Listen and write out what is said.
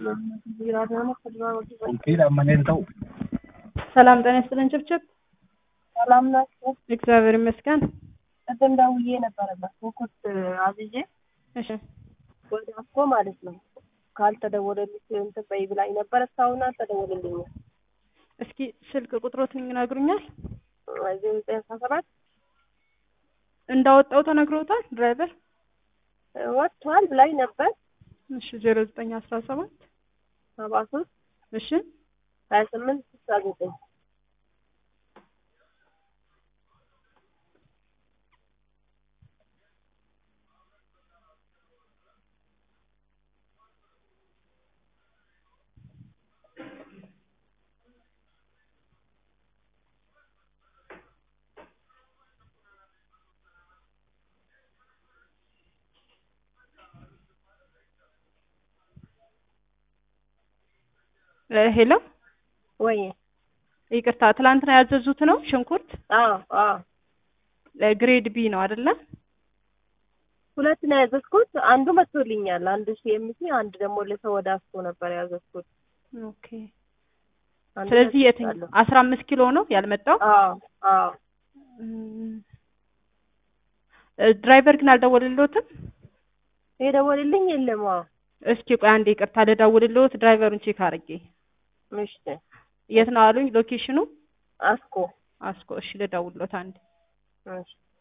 ሰላም ጤና ይስጥልን ጭብጭብ ሰላም ናቸው። እግዚአብሔር ይመስገን። ቅድም ደውዬ ነበረበት ሽንኩርት አዝዤ እሺ ወደ አስኮ ማለት ነው ካልተደወለልሽ እንትን በይ ብላኝ ነበር። እስካሁን አልተደወለልኝም። እስኪ ስልክ ቁጥሮትን ይነግሩኛል? ዜሮ ዘጠኝ አስራ ሰባት እንዳወጣው ተነግሮታል ድራይቨር? ወጥቷል ብላኝ ነበር። እሺ ዜሮ ዘጠኝ አስራ ሰባት ሰባ ሶስት እሺ ሀያ ስምንት ስልሳ ዘጠኝ ሄሎ ወይ ይቅርታ ትላንትና ያዘዙት ነው ሽንኩርት አዎ አዎ ግሬድ ቢ ነው አይደለ? ሁለት ነው ያዘዝኩት። አንዱ መጥቶልኛል። አንዱ ሲኤምሲ፣ አንድ ደግሞ ለሰው ወደ አስኮ ነበር ያዘዝኩት። ኦኬ አንዱ ስለዚህ የትኛው መጥቶልኛል። አስራ አምስት ኪሎ ነው ያልመጣው? አዎ አዎ እም፣ ድራይቨር ግን አልደወለልዎትም? የደወልልኝ የለም። አዎ እስኪ ቆይ አንዴ ይቅርታ ልደውልልዎት ድራይቨሩን ቼክ አድርጌ እሺ የት ነው አሉኝ ሎኬሽኑ? አስኮ አስኮ እሺ ልደውልልዎት አንዴ እሺ